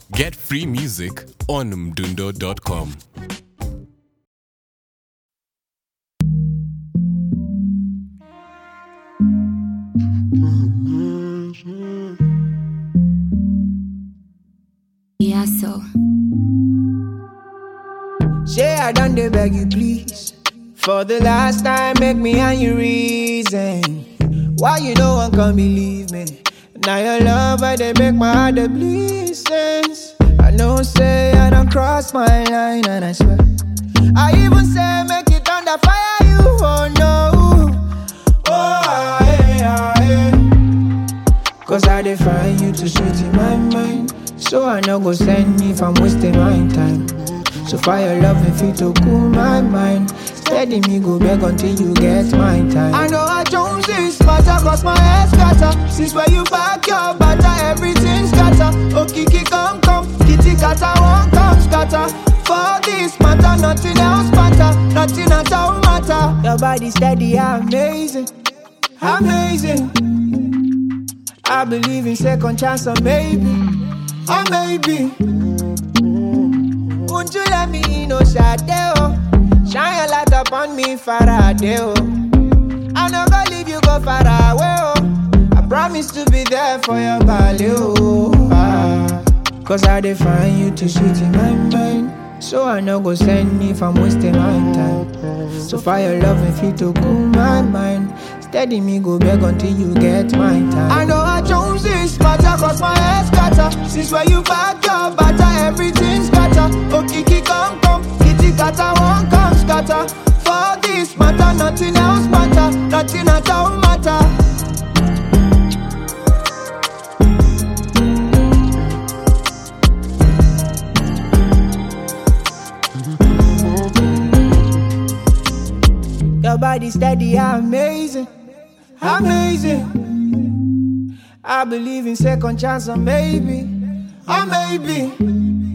Get free music on mdundo.com. Yeah, so. Say I done dey beg you please. For the last time, make me and you reason. Why you no one can believe me? Now your love, I they make my heart dey bleed sense. I know say I don't cross my line, and I swear. I even say make it under fire you, oh no. Oh, ah, eh, ah, eh. Cause I define you too sweet in my mind. So I no go send me if I'm wasting my time. So fire love me fit to cool my mind. Steady me go beg until you get my time. I know I Jones is matter cause my head scatter. Since where you back your butter, everything scatter. Oh Kiki come come, kitty kata won't come scatter. For this matter, nothing else matter, nothing at all matter. Your body steady, amazing, amazing. I believe in second chance or maybe, or maybe. Won't you let me in, oh Shadeo? Shine your light upon me, Faraday, oh. I'm not gonna leave you go far away, oh. I promise to be there for your body, oh. Ah. Cause I define you too sweet in my mind. So I no go send me if I'm wasting my time. So fire love and feel to cool my mind. Steady me go beg until you get my time. I know I Jones is matter cause my head scatter. Since where you back your butter, everything scatter. Oh Kiki come come, kitty kata won't come scatter. For this matter, nothing else matter, nothing at all matter. Your body steady, amazing, amazing. I believe in second chance or maybe, or maybe.